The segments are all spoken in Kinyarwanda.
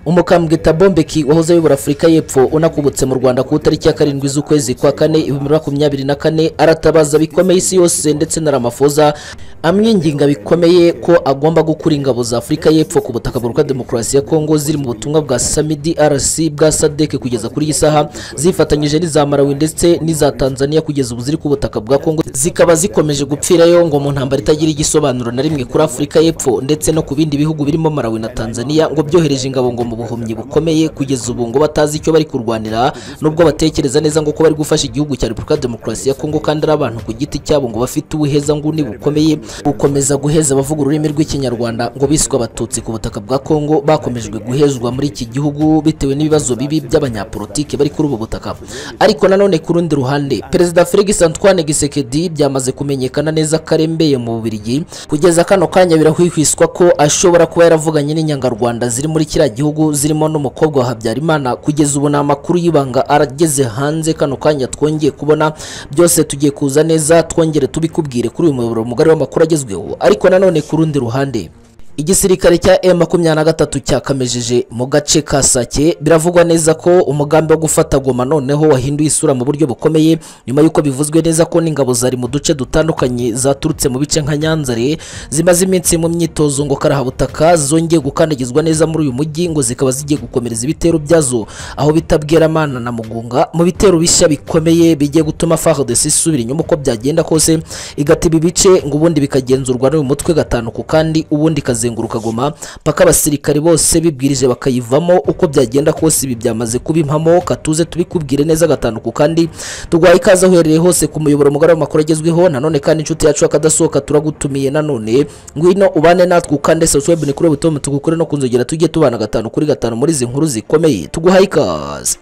umukambwe Tabombeki wahoze ayobora Afurika y'Epfo unakubutse mu Rwanda ku itariki ya karindwi z'ukwezi kwa kane ibihumbi bibiri na makumyabiri na kane aratabaza bikomeye isi yose ndetse na Ramaphosa amwinginga bikomeye ko agomba gukura ingabo za Afurika y'Epfo ku butaka bwa Demokarasi ya Kongo ziri mu butumwa bwa SAMIDRC bwa SADC kugeza kuri iyi saha zifatanyije n'iza Malawi ndetse n'iza Tanzania kugeza ubu ziri ku butaka bwa Kongo zikaba zikomeje gupfirayo ngo mu ntambara itagira igisobanuro na rimwe kuri Afurika y'Epfo ndetse no ku bindi bihugu birimo Malawi na Tanzania ngo byohereje ingabo ngo mu buhumyi bukomeye kugeza ubu ngo batazi icyo bari kurwanira nubwo batekereza neza ngo ko bari gufasha igihugu cya Repubulika ya Demokarasi ya Kongo kandi ari abantu ku giti cyabo ngo bafite ubuheza nguni bukomeye gukomeza guheza abavuga ururimi rw'ikinyarwanda ngo biswe abatutsi ku butaka bwa Kongo bakomejwe guhezwa muri iki gihugu bitewe n'ibibazo bibi by'abanyapolitike bari kuri ubu butaka ariko nanone ku rundi ruhande perezida Felix Antoine Gisekedi byamaze kumenyekana neza karembeye mu Bubiligi kugeza kano kanya birahwihwiswa ko ashobora kuba yaravuganye n'inyangarwanda ziri muri kiriya gihugu zirimo n'umukobwa wa Habyarimana kugeza ubu ni amakuru y'ibanga arageze hanze kano kanya twongeye kubona byose tugiye kuza neza twongere tubikubwire kuri uyu muyoboro mugari w'amakuru agezweho ariko nanone ku rundi ruhande igisirikare cya M23 cyakamejeje mu gace ka Sake biravugwa neza ko umugambi wo gufata Goma noneho wahinduye isura mu buryo bukomeye nyuma y'uko bivuzwe neza ko n'ingabo zari mu duce dutandukanye zaturutse mu bice nka Nyanzare zimaze iminsi mu myitozo ngo karahabutaka zongeye gukandagizwa neza muri uyu mujyi ngo zikaba zigiye gukomereza ibitero byazo aho bitabwira amana na Mugunga mu bitero bishya bikomeye bigiye gutuma FARDC isubira inyuma uko byagenda kose igatiba ibice ngo ubundi bikagenzurwa n'uyu mutwe gatanu ku kandi ubundi kaze kuzenguruka Goma paka abasirikare bose bibwirije bakayivamo uko byagenda kose ibi byamaze kuba impamo katuze tubikubwire neza gatanu ku kandi tugwaye ikaze ahuhereye hose ku muyoboro mugari w'amakuru agezweho nanone kandi inshuti yacu akadasohoka turagutumiye nanone ngwino ubane natwe ukande subscribe ni kuri butomu tugukore no kunzogera tujye tubana gatanu kuri gatanu muri izi nkuru zikomeye tuguhaye ikaze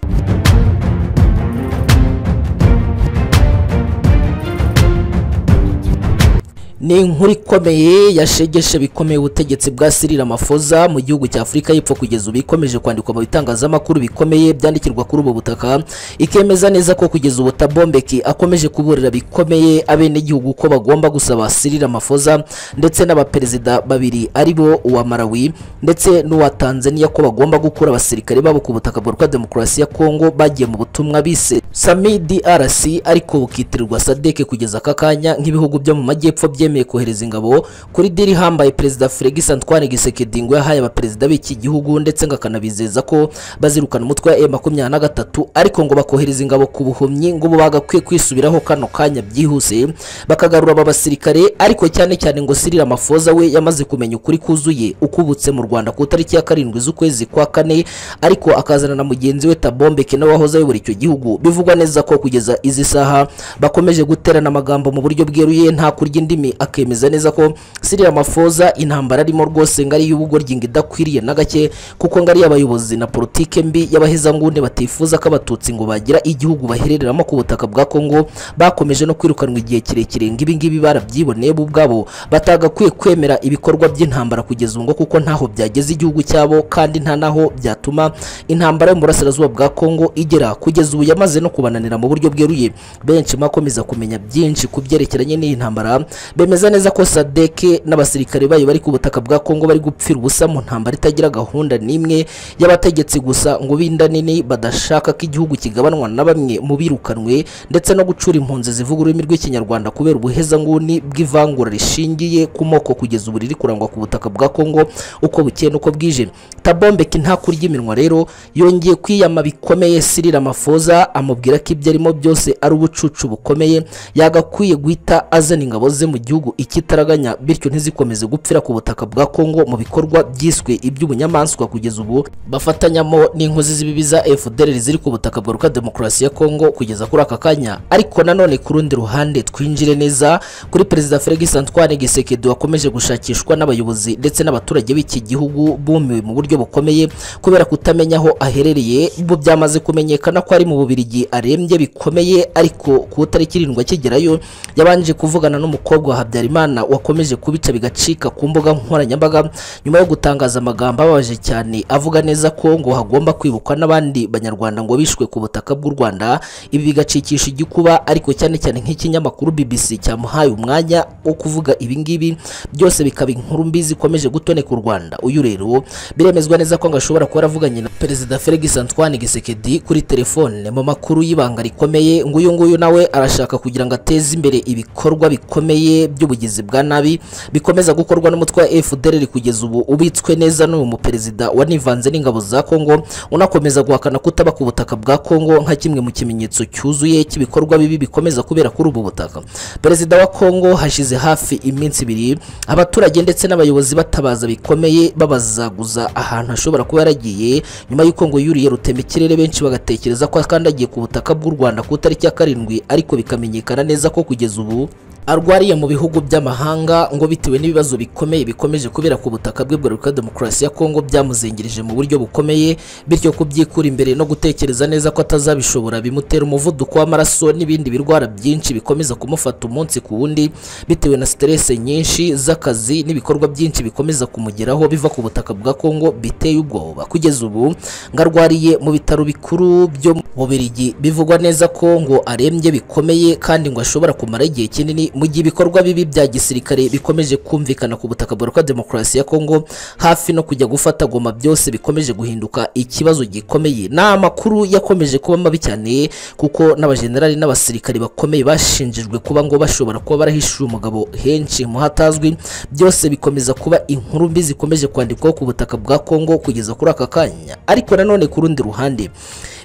ni inkuru ikomeye yashegeshe bikomeye ubutegetsi bwa Cyril Ramaphosa mu gihugu cya Afurika y'Epfo kugeza ubu ikomeje kwandikwa mu bitangazamakuru bikomeye byandikirwa kuri ubu butaka ikemeza neza ko kugeza ubu Tabombeki akomeje kuburira bikomeye abenegihugu ko bagomba gusaba Cyril Ramaphosa ndetse n'abaperezida babiri ari bo uwa Malawi ndetse n'uwa Tanzania ko bagomba gukura abasirikare babo ku butaka bwa Demokarasi ya Kongo bagiye mu butumwa bise SAMIDRC ariko bukitirirwa SADC kugeza aka kanya nk'ibihugu byo mu majyepfo bye byemeye kohereza ingabo kuri diri hambaye perezida Felix Antoine Tshisekedi ngo yahaye abaperezida b'iki gihugu ndetse ngo akanabizeza ko bazirukana umutwe wa M23 ariko ngo bakohereza ingabo ku buhumyi ngo bagakwiye kwisubiraho kano kanya byihuse bakagarura aba basirikare ariko cyane cyane ngo Cyril Ramaphosa we yamaze kumenya ukuri kuzuye ukubutse mu Rwanda ku itariki ya karindwi z'ukwezi kwa kane ariko akazana na mugenzi we Tabombeki nawe wahoze ayobora icyo gihugu bivugwa neza ko kugeza izi saha bakomeje guterana amagambo mu buryo bweruye nta kurya indimi akemeza neza ko Cyril Ramaphosa intambara arimo rwose ngari y'ubugoryi idakwiriye na gake kuko ngari abayobozi na politike mbi y'abahezanguni batifuza ko abatutsi ngo bagira igihugu baherereramo ku butaka bwa Kongo bakomeje no kwirukanwa igihe kirekire ngo ibi ngibi barabyiboneye bo ubwabo batagakwiye kwemera ibikorwa by'intambara kugeza ngo kuko ntaho byageze igihugu cyabo kandi nta naho byatuma intambara yo mu burasirazuba bwa Kongo igera kugeza ubu yamaze no kubananira mu buryo bweruye benshi makomeza kumenya byinshi ku byerekeranye n'iyi ntambara bemeza neza ko sadeke n'abasirikare bayo bari ku butaka bwa Kongo bari gupfira ubusa mu ntambara itagira gahunda n'imwe y'abategetsi gusa ngo binda nini badashaka ko igihugu kigabanwa na bamwe mu birukanwe ndetse no gucura impunzi zivuga ururimi rw'ikinyarwanda kubera ubuhezanguni bw'ivangura rishingiye ku moko kugeza ubu riri kurangwa ku butaka bwa Kongo uko bukeye n'uko bwije Tabombeki nta kurya iminwa rero yongeye kwiyama bikomeye Cyril Ramaphosa amubwira ko ibyo arimo byose ari ubucucu bukomeye yagakwiye guhita azana ingabo ze mu gihugu gihugu ikitaraganya bityo ntizikomeze gupfira ku butaka bwa Kongo mu bikorwa byiswe iby'ubunyamaswa kugeza ubu bafatanyamo n'inkozi z'ibibi za FDLR ziri ku butaka bwa Republika Demokarasi ya Kongo kugeza kuri aka kanya ariko nanone ku rundi ruhande twinjire neza kuri perezida Felix Antoine Tshisekedi wakomeje gushakishwa n'abayobozi ndetse n'abaturage b'iki gihugu bumiwe mu buryo bukomeye kubera kutamenya aho aherereye ubu byamaze kumenyekana ko ari mu Bubiligi arembye bikomeye ariko ku tariki irindwi akigerayo yabanje kuvugana n'umukobwa wa habyarimana wakomeje kubica bigacika ku mbuga nkoranyambaga nyuma yo gutangaza amagambo ababaje cyane avuga neza ko ngo hagomba kwibukwa n'abandi banyarwanda ngo bishwe ku butaka bw'u rwanda ibi bigacikisha igikuba ariko cyane cyane nk'ikinyamakuru bbc cyamuhaye umwanya wo kuvuga ibingibi byose bikaba inkuru mbi zikomeje gutoneka u rwanda uyu rero biremezwa neza ko ngo ashobora kuba aravuganye na perezida felix antoine gisekedi kuri telefone mu makuru y'ibanga rikomeye ngo uyu nguyu nawe arashaka kugira ngo ateze imbere ibikorwa bikomeye by'ubugizi bwa nabi bikomeza gukorwa n'umutwe wa fdr kugeza ubu ubitswe neza n'uyu muperezida wanivanze n'ingabo za kongo unakomeza guhakana kutaba ku butaka bwa kongo nka kimwe mu kimenyetso cyuzuye cy'ibikorwa bibi bikomeza kubera kuri ubu butaka perezida wa kongo hashize hafi iminsi ibiri abaturage ndetse n'abayobozi batabaza bikomeye babazaguza ahantu hashobora kuba yaragiye nyuma y'uko ngo yuriye rutemikirere benshi bagatekereza ko akandagiye ku butaka bw'u rwanda ku itariki ya karindwi ariko bikamenyekana neza ko kugeza ubu arwariye mu bihugu by'amahanga ngo bitewe n'ibibazo bikomeye bikomeje kubera ku butaka bwe bwa Repubulika ya Demokarasi ya Kongo byamuzengirije mu buryo bukomeye bityo kubyikura imbere no gutekereza neza ko atazabishobora bimutera umuvuduko w'amaraso n'ibindi birwara byinshi bikomeza kumufata umunsi ku wundi bitewe na stress nyinshi z'akazi n'ibikorwa byinshi bikomeza kumugeraho biva ku butaka bwa Kongo biteye ubwoba kugeza ubu ngo arwariye mu bitaro bikuru byo mu Bubiligi bivugwa neza ko ngo arembye bikomeye kandi ngo ashobora kumara igihe kinini mu gihe ibikorwa bibi bya gisirikare bikomeje kumvikana ku butaka bwa demokarasi ya Kongo hafi no kujya gufata goma byose bikomeje guhinduka ikibazo gikomeye ni amakuru yakomeje kuba mabi cyane kuko n'abajenerali n'abasirikare bakomeye bashinjijwe kuba ngo bashobora kuba barahishuye umugabo henshi mu hatazwi byose bikomeza kuba inkuru mbi zikomeje kwandikwaho ku butaka bwa Kongo kugeza kuri aka kanya ariko nanone ku rundi ruhande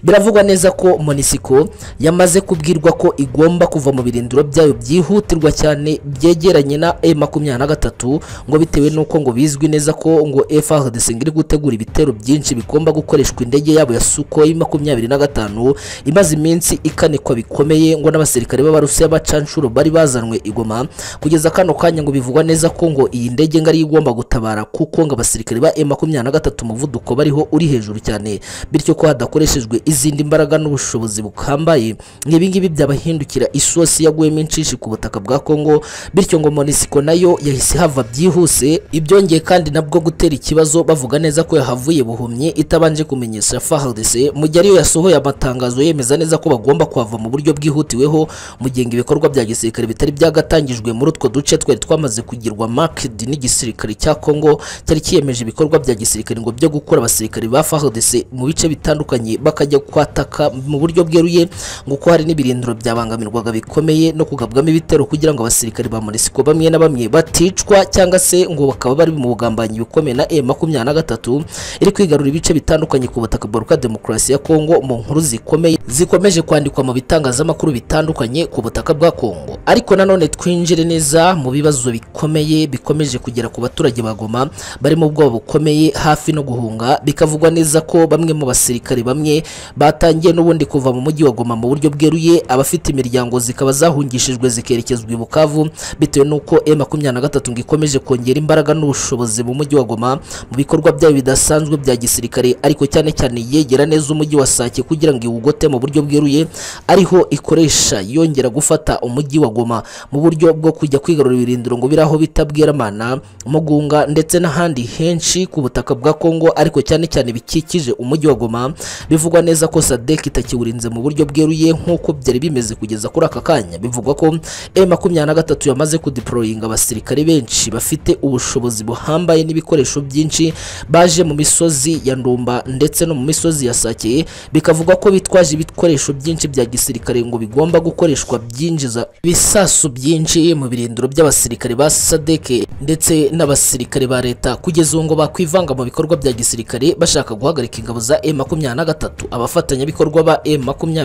biravugwa neza ko monisiko yamaze kubwirwa ko igomba kuva mu birindiro byayo byihutirwa cyane byegeranye na e makumyabiri na gatatu ngo bitewe n'uko ngo bizwi neza ko ngo FARDC iri gutegura ibitero byinshi bigomba gukoreshwa indege yabo ya Sukhoi makumyabiri na gatanu imaze iminsi ikanikwa bikomeye ngo n'abasirikare b'abarusiya bacanshuro bari bazanwe igoma kugeza kano kanya ngo bivugwa neza ko ngo iyi ndege ngo ariyo igomba gutabara kuko ngo abasirikare ba e makumyabiri na gatatu umuvuduko bariho uri hejuru cyane bityo ko hadakoreshejwe izindi mbaraga n'ubushobozi bukambaye nk'ibingibi byabahindukira isosi yaguyemo inshishi ku butaka bwa Kongo bityo ngo Monisco nayo yahise hava byihuse ibyongeye kandi nabwo gutera ikibazo bavuga neza ko yahavuye buhumye itabanje kumenyesha FARDC mu gihe ariyo yasohoye amatangazo yemeza neza ko bagomba kuhava mu buryo bwihutiweho mu gihe ibikorwa bya gisirikare bitari byagatangijwe muri utwo duce twari twamaze kugirwa marked n'igisirikare cya Kongo cyari kiyemeje ibikorwa bya gisirikare ngo byo gukora abasirikare ba FARDC mu bice bitandukanye bakajya kwataka mu buryo bweruye ngo ko hari n'ibirindiro byabangamirwaga bikomeye no kugabwamo ibitero kugira ngo abasirikare ba Monisco bamwe na bamwe baticwa cyangwa se ngo bakaba bari mu bugambanyi bukomeye na M23 iri kwigarura ibice bitandukanye ku butaka bwa Demokarasi ya Kongo mu nkuru zikomeye zikomeje kwandikwa mu bitangazamakuru bitandukanye ku butaka bwa Kongo ariko nanone twinjire neza mu bibazo bikomeye bikomeje kugera ku baturage bagoma bari mu bwoba bukomeye hafi no guhunga bikavugwa neza ko bamwe mu basirikare bamwe batangiye n'ubundi kuva mu mujyi wa Goma mu buryo bweruye abafite imiryango zikaba zahungishijwe zikerekeza i Bukavu bitewe n'uko M23 ngo ikomeje kongera imbaraga n'ubushobozi mu mujyi wa Goma mu bikorwa byayo bidasanzwe bya gisirikare ariko cyane cyane yegera neza umujyi wa Sake kugira ngo iwugote mu buryo bweruye ariho ikoresha yongera gufata umujyi wa Goma mu buryo bwo kujya kwigarura ibirindiro ngo biraho bitabwira amana mugunga ndetse n'ahandi henshi ku butaka bwa Kongo ariko cyane cyane bikikije umujyi wa Goma bivugwa neza ko Sadek itakiwurinze mu buryo bweruye nk'uko byari bimeze kugeza kuri aka kanya bivugwa ko M makumyabiri na gatatu yamaze kudeployinga abasirikare benshi bafite ubushobozi buhambaye n'ibikoresho byinshi baje mu misozi ya Ndumba ndetse no mu misozi ya Sake bikavugwa ko bitwaje ibikoresho byinshi bya gisirikare ngo bigomba gukoreshwa byinjiza ibisasu byinshi mu birindiro by'abasirikare ba Sadeke ndetse n'abasirikare ba leta kugeza ubu ngo bakwivanga mu bikorwa bya gisirikare bashaka guhagarika ingabo za M23 abafatanyabikorwa ba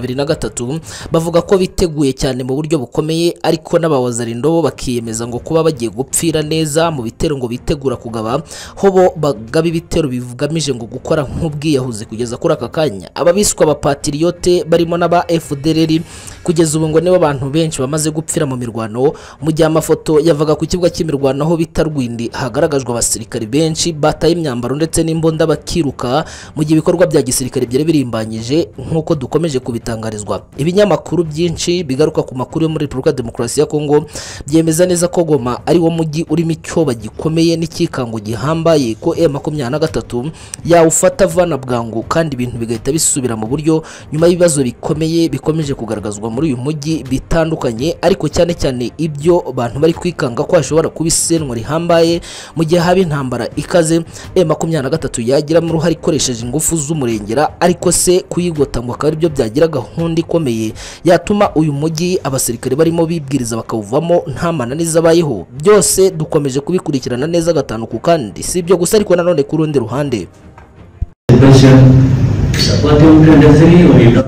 M23 bavuga ko biteguye cyane mu buryo bukomeye ariko n'abawazarindobo bo bakiyemeza ngo kuba bagiye gupfira neza mu bitero ngo bitegura kugaba ho bo bagaba ibitero bigamije ngo gukora nk'ubwiyahuzi kugeza kuri aka kanya ababiswa ba patriote barimo n'aba FDLR kugeza ubu ngo nibo abantu benshi bamaze gupfira mu mirwano mu gihe amafoto yavaga ku kibuga cy'imirwano aho bita Rwindi hagaragajwe abasirikari benshi bataye imyambaro ndetse n'imbunda bakiruka mu gihe ibikorwa bya gisirikare byari birimbanyije nk'uko dukomeje kubitangarizwa ibinyamakuru byinshi bigaruka ku makuru yo muri Repubulika ya Demokarasi ya Kongo byemeza neza ko Goma ari wo mujyi urimo icyoba gikomeye n'ikikango gihambaye ko M23 yawufata avana bwangu kandi ibintu bigahita bisubira mu buryo nyuma y'ibibazo bikomeye bikomeje kugaragazwa muri uyu mujyi bitandukanye ariko cyane cyane ibyo abantu bari kwikanga ko hashobora kuba isenwa rihambaye mu gihe haba intambara ikaze M23 yagiramo uruhare ikoresheje ingufu z'umurengera ariko se kuyigota ngo akaba aribyo byagira gahunda ikomeye yatuma uyu mujyi abasirikare barimo bibwiriza bakawuvamo nta mananiza abayeho byose dukomeje kubikurikirana neza gatanu ku kandi si ibyo gusa ariko nanone ku rundi ruhande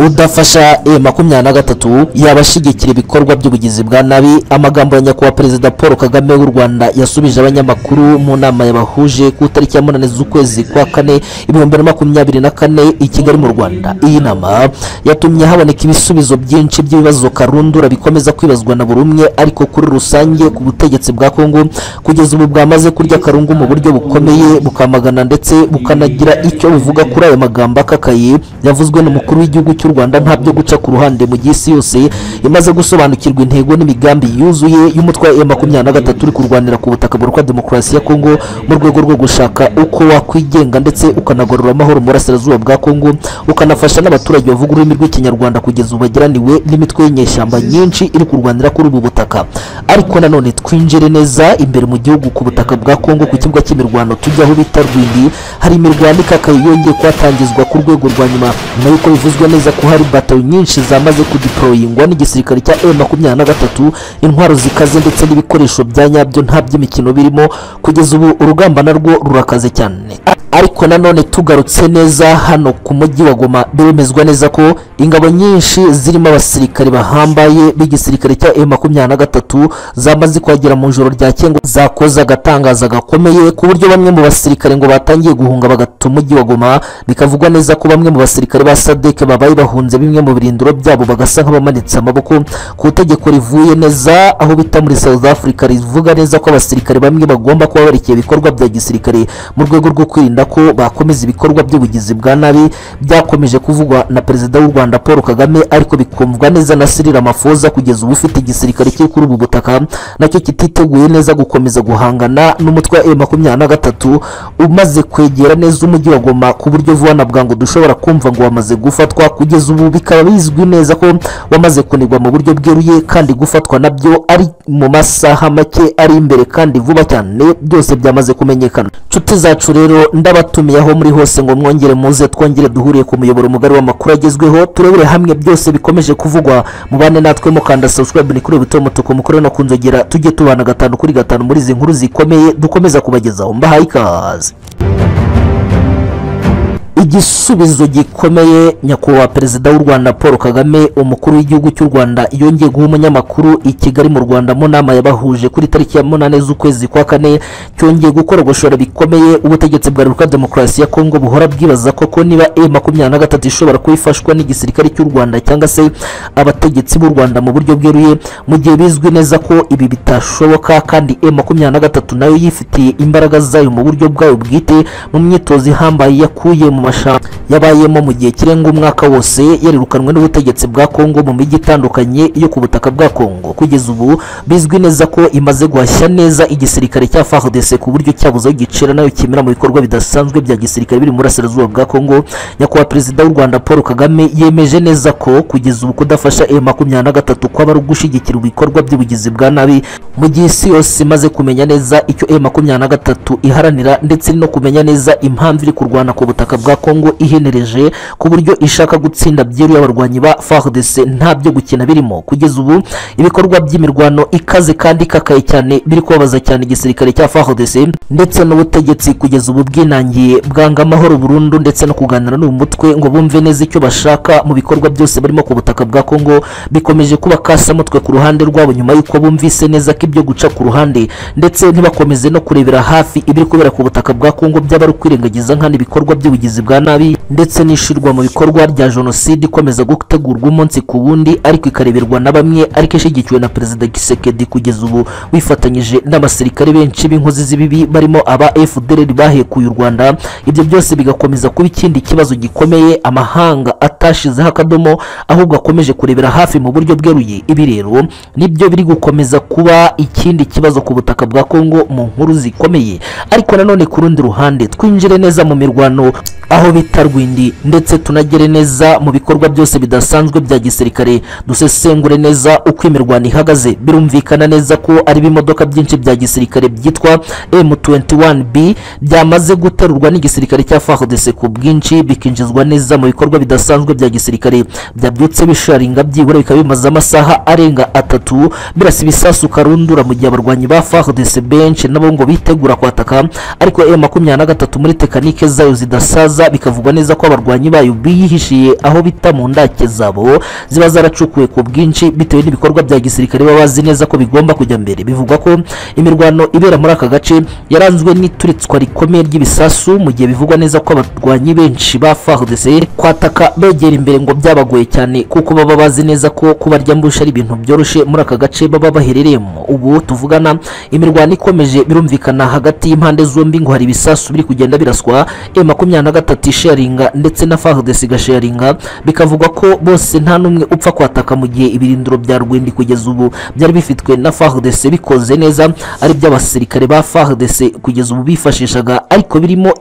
udafasha e makumyabiri na gatatu yabashyigikira ibikorwa by'ubugizi bwa nabi amagambo ya nyakubahwa perezida paul kagame w'u rwanda yasubije abanyamakuru mu nama yabahuje ku itariki ya munani z'ukwezi kwa kane ibihumbi na makumyabiri na kane i kigali mu rwanda iyi nama yatumye haboneka ibisubizo byinshi by'ibibazo karundura bikomeza kwibazwa na buri umwe ariko kuri rusange ku butegetsi bwa kongo kugeza ubu bwamaze kurya karungu mu buryo bukomeye bukamagana ndetse bukanagira icyo buvuga kuri ayo magambo akakaye yavuzwe n'umukuru w'igihugu cy'u Rwanda nta byo guca ku ruhande mu gihe isi yose imaze gusobanukirwa intego n'imigambi yuzuye y'umutwe wa M23 uri kurwanira ku butaka burukwa demokarasi ya Kongo mu rwego rwo gushaka uko wakwigenga ndetse ukanagorora amahoro mu burasirazuba bwa Kongo ukanafasha n'abaturage bavuga ururimi rw'ikinyarwanda kugeza ubu bagiraniwe n'imitwe y'inyeshyamba nyinshi iri kurwanira kuri ubu butaka ariko nanone twinjire neza imbere mu gihugu ku butaka bwa Kongo ku kibuga cy'imirwano tujya aho bita Rwindi hari imirwano ikakaye yongeye kuhatangizwa ku rwego rwa nyuma nyuma y'uko bivuzwe neza ko hari batayo nyinshi zamaze kudiporoyingwa n'igisirikare cya M23 intwaro zikaze ndetse n'ibikoresho bya nyabyo nta by'imikino birimo kugeza ubu urugamba narwo rurakaze cyane ariko nanone tugarutse neza hano ku mujyi wa Goma biremezwa neza ko ingabo nyinshi zirimo abasirikare bahambaye b'igisirikare cya M23 zamaze kuhagera mu ijoro rya Kengo zakoze agatangaza gakomeye ku buryo bamwe mu basirikare ngo batangiye guhunga bagata umujyi wa Goma bikavugwa neza ko bamwe mu basirikare ba sadeke babaye bahunze bimwe mu birindiro byabo bagasa nk'abamanitse amaboko ku itegeko rivuye neza aho bita muri South Africa rivuga neza ko abasirikare bamwe bagomba kuba barekeye ibikorwa bya gisirikare mu rwego rwo kwirinda ko bakomeza ibikorwa by'ubugizi bwa nabi byakomeje kuvugwa na perezida w'u Rwanda Paul Kagame ariko bikumvwa neza na Cyril Ramaphosa kugeza ubu ufite igisirikare cyo kuri ubu butaka nacyo kititeguye neza gukomeza guhangana n'umutwe wa M23 umaze kwegera neza umujyi wa Goma ku buryo vuba na bwangu dushobora kumva ngo wamaze gufatwa kugeza ubu bikaba bizwi neza ko wamaze kunigwa mu buryo bweruye kandi gufatwa nabyo ari mu masaha make ari imbere kandi vuba cyane byose byamaze kumenyekana nshuti zacu rero ndabatumiye aho muri hose ngo mwongere muze twongere duhuriye ku muyoboro mugari w'amakuru agezweho turebere hamwe byose bikomeje kuvugwa mubane natwe mukanda subscribe ni kuri buto y'umutuku mukore no ku nzogera tujye tubana gatanu kuri gatanu muri izi nkuru zikomeye dukomeza kubagezaho mbahaye ikaze igisubizo gikomeye nyakubahwa perezida w'u rwanda paul kagame umukuru w'igihugu cy'u rwanda yongeye guha umunyamakuru i kigali mu rwanda mu nama yabahuje kuri tariki ya munani z'ukwezi kwa kane cyongeye gukorogoshora bikomeye ubutegetsi bwa repubulika demokarasi ya kongo buhora bwibaza koko niba e makumyabiri na gatatu ishobora kuba ifashwa n'igisirikare cy'u rwanda cyangwa se abategetsi b'u rwanda mu buryo bweruye mu gihe bizwi neza ko ibi bitashoboka kandi e makumyabiri na gatatu nayo yifitiye imbaraga zayo mu buryo bwayo bwite mu myitozo ihambaye yakuye mu mashuri yabayemo mu gihe kirenga umwaka wose yarirukanwe n'ubutegetsi bwa kongo mu mijyi itandukanye yo ku butaka bwa kongo kugeza ubu bizwi neza ko imaze guhashya neza igisirikare cya fardc ku buryo cyabuze aho gicira nayo kimera mu bikorwa bidasanzwe bya gisirikare biri mu burasirazuba bwa kongo nyakubahwa perezida w'u rwanda paul kagame yemeje neza ko kugeza ubu kudafasha e makumyabiri na gatatu kwaba ari ugushyigikira ibikorwa by'ubugizi bwa nabi mu gihe isi yose imaze kumenya neza icyo e makumyabiri na gatatu iharanira ndetse no kumenya neza impamvu iri kurwana ku butaka bwa kongo kongo ihenereje ku buryo ishaka gutsinda byeruye abarwanyi ba FARDC nta byo gukina birimo kugeza ubu ibikorwa by'imirwano ikaze kandi ikakaye cyane biri kubabaza cyane igisirikare cya FARDC ndetse n'ubutegetsi kugeza ubu bwinangiye bwanga amahoro burundu ndetse no kuganira n'uyu mutwe ngo bumve neza icyo bashaka mu bikorwa byose barimo ku butaka bwa Kongo bikomeje kuba kasa mutwe ku ruhande rwabo nyuma y'uko bumvise neza ko ibyo guca ku ruhande ndetse ntibakomeze no kurebera hafi ibiri kubera ku butaka bwa Kongo by'abari kwirengagiza nkana ibikorwa by'ubugizi bwa nabi ndetse n'ishirwa mu bikorwa rya jenoside ikomeza gutegurwa umunsi ku wundi ariko ikareberwa na bamwe ariko ishyigikiwe na perezida Gisekedi kugeza ubu wifatanyije n'abasirikare benshi b'inkozi z'ibibi barimo aba FDLR bahekuye u Rwanda ibyo byose bigakomeza kuba ikindi kibazo gikomeye amahanga atashizeho akadomo ahubwo akomeje kurebera hafi mu buryo bweruye ibi rero nibyo biri gukomeza kuba ikindi kibazo ku butaka bwa Kongo mu nkuru zikomeye ariko nanone ku rundi ruhande twinjire neza mu mirwano aho bita Rwindi ndetse tunagere neza mu bikorwa byose bidasanzwe bya gisirikare dusesengure neza uko imirwano ihagaze birumvikana neza ko ari ibimodoka byinshi bya gisirikare byitwa M21B byamaze guterurwa n'igisirikare cya FARDC ku bwinshi bikinjizwa neza mu bikorwa bidasanzwe bya gisirikare byabyutse bisharinga byibura bikaba bimaze amasaha arenga atatu birasa ibisasu karundura mu gihe abarwanyi ba FARDC benshi nabo ngo bitegura kwataka ariko M23 muri tekanike zayo zidasaza bikavugwa neza ko abarwanyi bayo biyihishiye aho bita mu ndake zabo ziba zaracukuwe ku bwinshi bitewe n'ibikorwa bya gisirikare baba bazi neza ko bigomba kujya mbere bivugwa ko imirwano ibera muri aka gace yaranzwe n'ituritswa rikomeye ry'ibisasu mu gihe bivugwa neza ko abarwanyi benshi ba FARDC kwataka begera imbere ngo byabagoye cyane kuko baba bazi neza ko kubarya mbusha ari ibintu byoroshye muri aka gace baba baherereyemo ubu tuvugana imirwano ikomeje birumvikana hagati y'impande zombi ngo hari ibisasu biri kugenda biraswa M23 isharinga ndetse na FARDC igasharinga bikavugwa ko bose nta n'umwe upfa kwataka mu gihe ibirindiro bya Rwindi kugeza ubu byari bifitwe na FARDC bikoze neza ari by'abasirikare ba FARDC kugeza ubu bifashishaga ariko birimo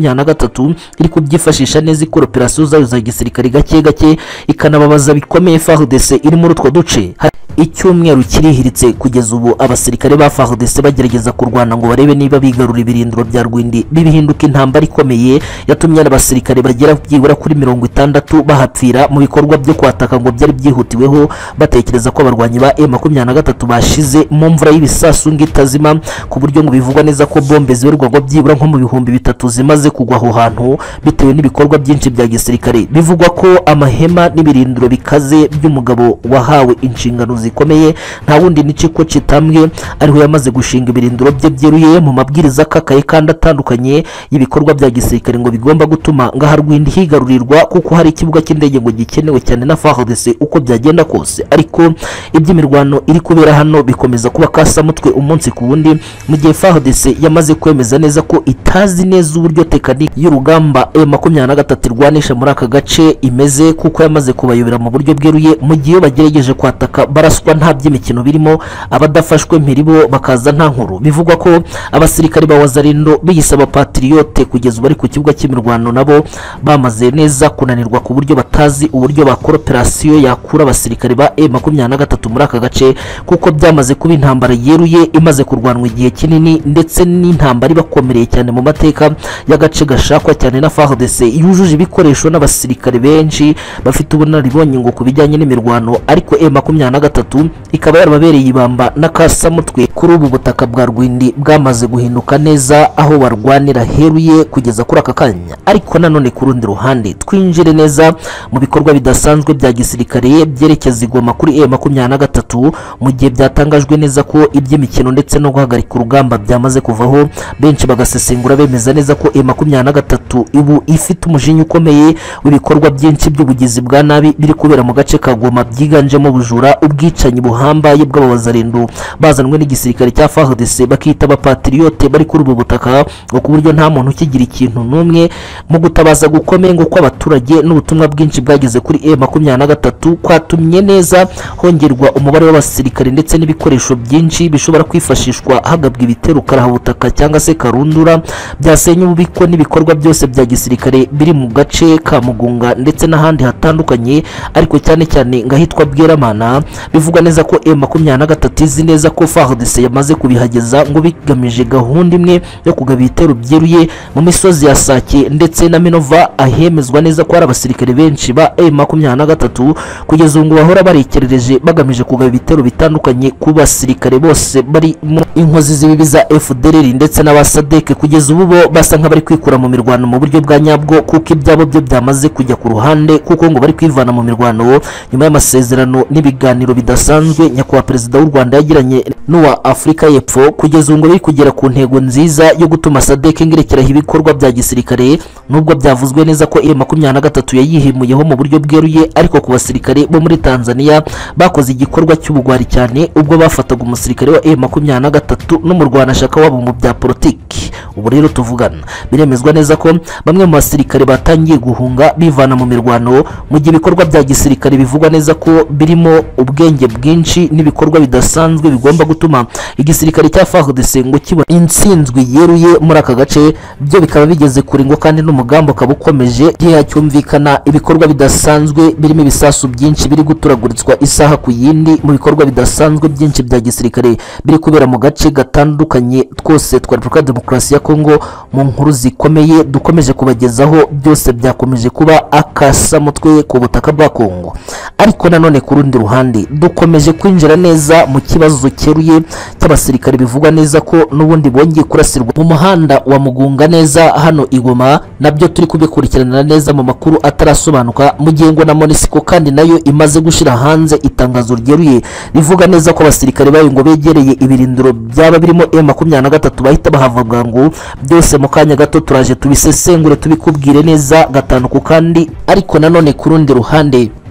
M23 iri kubyifashisha neza ikora operasiyo zayo za gisirikare gake gake ikanababaza bikomeye FARDC iri muri utwo duce icyumweru kirihiritse kugeza ubu abasirikare ba FARDC bagerageza kurwana ngo barebe niba bigarura ibirindiro bya Rwindi bibihinduka intambara ikomeye yatumye abasirikare bagera byibura kuri mirongo itandatu bahapfira mu bikorwa byo kwataka ngo byari byihutiweho batekereza ko abarwanyi ba M23 bashize mu mvura y'ibisasu ngo itazima ku buryo ngo bivugwa neza ko bombe ziberwagwa byibura nko mu bihumbi bitatu zimaze kugwa aho hantu bitewe n'ibikorwa byinshi bya gisirikare bivugwa ko amahema n'ibirindiro bikaze by'umugabo wahawe inshingano zikomeye nta wundi ni Ciko Citambwe ariho yamaze gushinga ibirindiro bye byeruye mu mabwiriza akakaye kandi atandukanye y'ibikorwa bya gisirikare ngo bigomba gutuma ngaha Rwindi higarurirwa kuko hari ikibuga cy'indege ngo gikenewe cyane na FARDC uko byagenda kose ariko iby'imirwano iri kubera hano bikomeza kuba kasamutwe umunsi ku wundi mu gihe FARDC yamaze kwemeza neza ko itazi neza uburyo tekaniki y'urugamba M23 irwanisha muri aka gace imeze kuko yamaze kubayobera mu buryo bweruye mu gihe bagerageje kwataka baraswa nta by'imikino birimo abadafashwe mpiri bo bakaza nta nkuru bivugwa ko abasirikare ba Wazalendo biyise abapatriyote kugeza ubu ari ku kibuga cy'imirwano nabo bamaze neza kunanirwa ku buryo batazi uburyo bakora operasiyo yakura abasirikare ba M23 muri aka gace kuko byamaze kuba intambara yeruye imaze kurwanwa igihe kinini ndetse n'intambara ibakomereye cyane mu mateka y'agace gashakwa cyane na FARDC yujuje ibikoresho n'abasirikare benshi bafite ubunararibonye ngo ku bijyanye n'imirwano ariko M23 ikaba yarababereye ibamba n'akasamutwe kuri ubu butaka bwa Rwindi bwamaze guhinduka neza aho barwanira heruye kugeza kuri aka kanya ariko nanone ku rundi ruhande twinjire neza mu bikorwa bidasanzwe bya gisirikare byerekeza igoma kuri M23 mu gihe byatangajwe neza ko iby'imikino ndetse no guhagarika urugamba byamaze kuvaho benshi bagasesengura bemeza neza ko M23 ubu ifite umujinya ukomeye w'ibikorwa byinshi by'ubugizi bwa nabi biri kubera mu gace ka Goma byiganjemo ubujura ubwicanyi buhambaye bw'abawazarendo bazanwe n'igisirikare cya FARDC bakita abapatriyote bari kuri ubu butaka ngo ku buryo nta muntu ukigira ikintu n'umwe mu gutabaza gukomeye ngo kw'abaturage n'ubutumwa bwinshi bwageze kuri M23 kwatumye neza hongerwa umubare w'abasirikare ndetse n'ibikoresho byinshi bishobora kwifashishwa hagabwa ibitero karabutaka cyangwa se karundura byasenya ububiko n'ibikorwa byose bya gisirikare biri mu gace ka Mugunga ndetse n'ahandi hatandukanye ariko cyane cyane ngahitwa Bweramana bivugwa neza ko M23 izi neza ko FARDC yamaze kubihageza ngo bigamije gahunda imwe yo kugaba ibitero byeruye mu misozi ya Sake ndetse na Minova ahemezwa neza ko hari abasirikare benshi ba M23 kugeza ubu ngo bahora barekerereje bagamije kugaba ibitero bitandukanye ku basirikare bose bari mu inkozi z'ibibi za FDLR ndetse n'abasadeke kugeza ubu bo basa nk'abari kwikura mu mirwano mu buryo bwa nyabwo kuko ibyabo byo byamaze kujya ku ruhande kuko ngo bari kwivana mu mirwano nyuma y'amasezerano n'ibiganiro bidasanzwe nyakubahwa perezida w'u Rwanda yagiranye n'uwa Afurika y'Epfo kugeza ubu ngo bari kugera ku ntego nziza yo gutuma sadeke ngerekeraho ibikorwa bya gisirikare nubwo byavuzwe neza ko M makumyabiri na gatatu yayihemuyeho mu buryo bweruye ariko ku basirikare bo muri Tanzania bakoze igikorwa cy'ubugwari cyane ubwo bafataga umusirikare wa M makumyabiri na gatatu n'umurwanashyaka wabo mu bya politiki ubu rero tuvugana biremezwa neza ko bamwe mu basirikare batangiye guhunga bivana mu mirwano mu gihe ibikorwa bya gisirikare bivugwa neza ko birimo ubwenge bwinshi n'ibikorwa bidasanzwe bigomba gutuma igisirikare cya FARDC ngo kibona intsinzwi yeruye muri aka gace byo bikaba bigeze kure ngo kandi n'umugambi ukaba ukomeje igihe hacyumvikana ibikorwa bidasanzwe birimo ibisasu byinshi biri guturaguritswa isaha ku yindi mu bikorwa bidasanzwe byinshi bya gisirikare biri kubera mu gace gatandukanye twose twa Repubulika ya Demokarasi ya Kongo mu nkuru zikomeye dukomeje kubagezaho byose byakomeje kuba akasamutwe ku butaka bwa Kongo ariko nanone ku rundi ruhande dukomeje kwinjira neza mu kibazo cyeruye cy'abasirikare bivugwa neza ko n'ubundi bongeye kurasirwa mu muhanda wa Mugunga neza hano i Goma nabyo turi kubikurikiranira neza mu makuru atarasobanuka mu gihe ngo na Monisco kandi nayo imaze gushyira hanze itangazo ryeruye rivuga neza ko abasirikare bayo ngo begereye ibirindiro byaba birimo M23 bahita bahavaga ngo byose mu kanya gato turaje tubisesengure tubikubwire neza gatanu ku kandi ariko nanone ku rundi ruhande